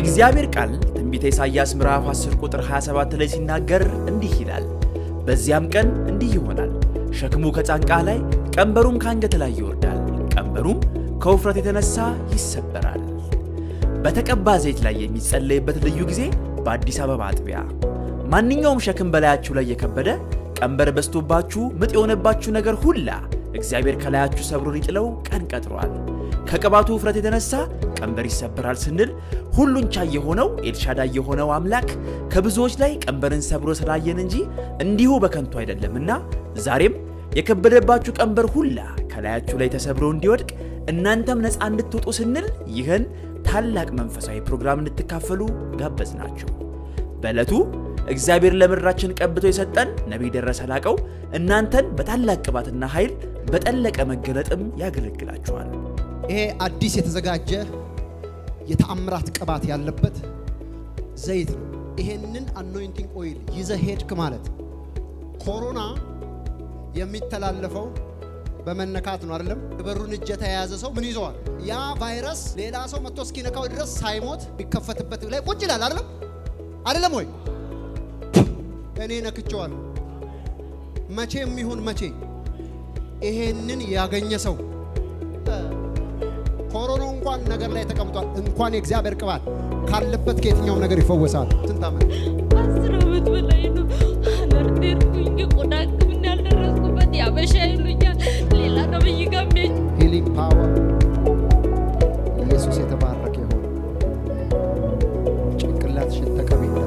የእግዚአብሔር ቃል ትንቢተ ኢሳይያስ ምዕራፍ 10 ቁጥር 27 ላይ ሲናገር እንዲህ ይላል፣ በዚያም ቀን እንዲህ ይሆናል፣ ሸክሙ ከጫንቃ ላይ ቀንበሩም ከአንገት ላይ ይወርዳል፣ ቀንበሩም ከውፍረት የተነሳ ይሰበራል። በተቀባ ዘይት ላይ የሚጸለይበት ልዩ ጊዜ በአዲስ አበባ አጥቢያ። ማንኛውም ሸክም በላያችሁ ላይ የከበደ ቀንበር በስቶባችሁ ምጥ የሆነባችሁ ነገር ሁላ እግዚአብሔር ከላያችሁ ሰብሮ ሊጥለው ቀን ቀጥሯል። ከቅባቱ ውፍረት የተነሳ ቀንበር ይሰበራል ስንል ሁሉን ቻይ የሆነው ኤልሻዳይ የሆነው አምላክ ከብዙዎች ላይ ቀንበርን ሰብሮ ስላየን እንጂ እንዲሁ በከንቱ አይደለምና ዛሬም የከበደባችሁ ቀንበር ሁላ ከላያችሁ ላይ ተሰብሮ እንዲወድቅ እናንተም ነፃ እንድትወጡ ስንል ይህን ታላቅ መንፈሳዊ ፕሮግራም እንድትካፈሉ ጋበዝናችሁ። በዕለቱ እግዚአብሔር ለምድራችን ቀብቶ የሰጠን ነቢይ ደረሰ ላቀው እናንተን በታላቅ ቅባትና ኃይል በጠለቀ መገለጥም ያገለግላችኋል። ይሄ አዲስ የተዘጋጀ የተአምራት ቅባት ያለበት ዘይት ነው። ይሄንን አኖይንቲንግ ኦይል ይዘህ ሄድክ ማለት ኮሮና የሚተላለፈው በመነካት ነው አይደለም? በሩን እጅ የተያያዘ ሰው ምን ይዘዋል? ያ ቫይረስ ሌላ ሰው መጥቶ እስኪነካው ድረስ ሳይሞት የሚከፈትበት ላይ ቁጭ ይላል አይደለም? አይደለም ወይ? እኔ ነክቼዋለሁ። መቼም ይሁን መቼ ይሄንን ያገኘ ሰው ኮሮና እንኳን ነገር ላይ ተቀምጧል። እንኳን የእግዚአብሔር ቅባት ካለበት ከየትኛው ነገር ይፈወሳል። ስንት ዓመት አስር ዓመት በላይ ነው። አለርት ሄድኩኝ። የቆዳ ሕክምና ያልደረስኩበት ያበሻ ይሉኛል። ሌላ ነብይ ጋር ሚሄድ ሂሊንግ ፓወር ኢየሱስ የተባረከ ይሁን። ጭንቅላትሽን ተቀቢ እንዳለ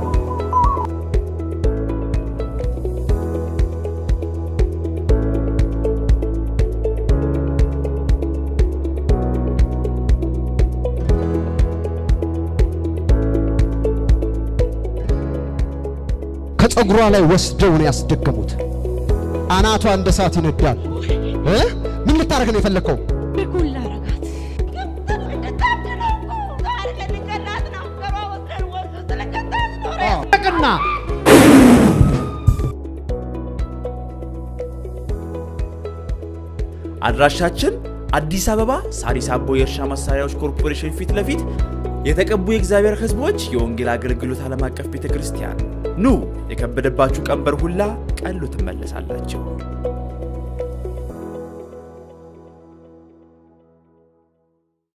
ከፀጉሯ ላይ ወስደው ነው ያስደገሙት። አናቷ እንደ እሳት ይነዳል። እ? ምን ልታደርግ ነው የፈለግከው? በጎላ ረጋት ቅና አድራሻችን አዲስ አበባ ሳሪስ አቦ የእርሻ መሳሪያዎች ኮርፖሬሽን ፊት ለፊት የተቀቡ የእግዚአብሔር ሕዝቦች የወንጌል አገልግሎት ዓለም አቀፍ ቤተ ክርስቲያን። ኑ የከበደባችሁ ቀንበር ሁላ ቀሎ ትመለሳላችሁ።